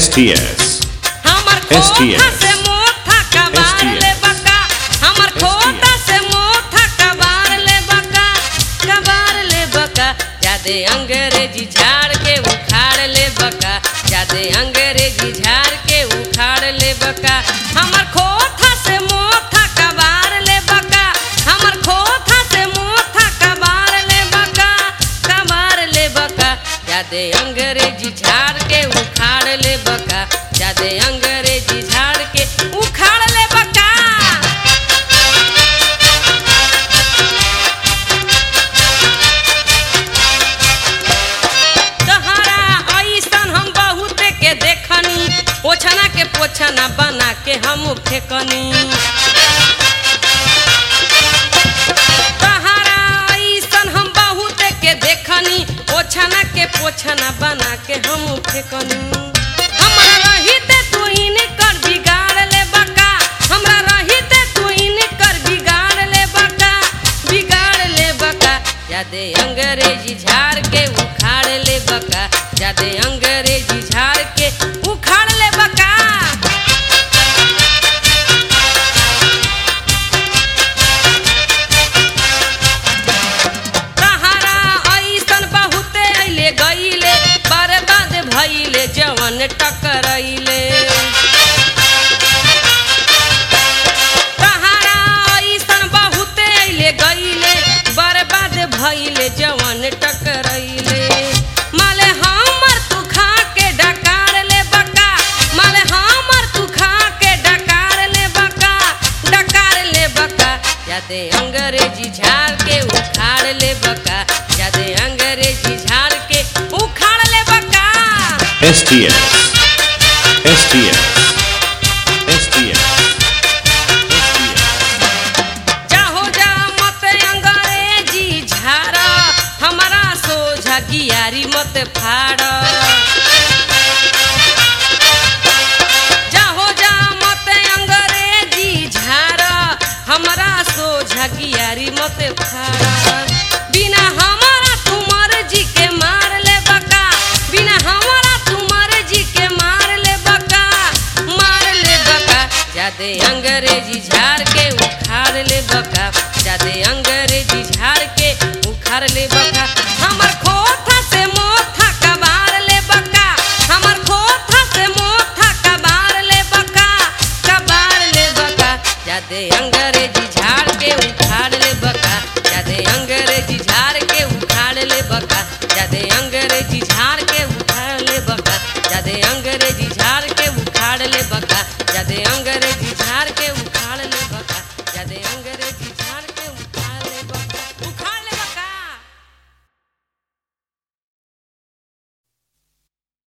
STS हमर खोथा STS. से मोथा कबार STS. ले बका हमर खोथा से मोथा कबार ले बका कबार ले बका जादे अंग्रेजी झाड़ के उखाड़ ले बका जादे अंग्रेजी झाड़ के उखाड़ ले बका हमर खोथा से मोथा कबार ले बका हमर खोथा से मोथा कबार ले बका कबार ले बका जादे अंग्रेजी झाड़ के उखाड़ ले बका जादे अंग्रेजी झाड़ के उखाड़ ले बका तहरा ऐसन हम बहुत के देखनी ओछना के पोछना बना के हम फेकनी तहरा ऐसन हम बहुत के देखनी ओछना के पोछना बना के हम फेकनी हमरा रहिते तू इनकर बिगाड़ ले बका हमरा रहिते तू इनकर बिगाड़ ले बका बिगाड़ ले बका जादे अंग्रेजी झाड़ के उखाड़ ले बका जादे अंग्रेजी झाड़ के उखाड़ ले बका तहरा ऐसन बहुते अइले गइले बर्बाद भइले जवन टकरइले तहरा ऐसन बहुते अइले गइले बर्बाद भइले जवन टकरइले माले हमर तू खा के डकार ले बका माले हमर तू खा के डकार ले बका डकार ले बका जादे अंग्रेजी झाड़ के उखाड़ ले बका जादे अंग्रेजी झाड़ के उखाड़ ले बका STS STS STS STS जाहो जा मत अंग्रेजी झाड़ हमारा सोझा गियारी मत फाड़ जाहो जा मत अंग्रेजी झाड़ हमारा सोझा गियारी मत फाड़ बिना हमारा तुमर जी के मार ले बका बिना हमारा तुमर जी के मार ले बका मार ले बका जादे अंग्रेजी झाड़ के उखाड़ ले बका जादे अंग्रेजी झाड़ के उखाड़ ले बका हमर खोथा से मोथा कबार ले बका हमर खोथा से मोथा कबार ले बका कबार ले बका जादे अंग्रेजी झाड़ के उखाड़ ले बका जादे अंग्रेजी झाड़ के उखाड़ ले बका जादे अंग्रेजी झाड़ के उखाड़ ले बका जादे अंग्रेजी झाड़ के उखाड़ ले बका जादे अंग्रेजी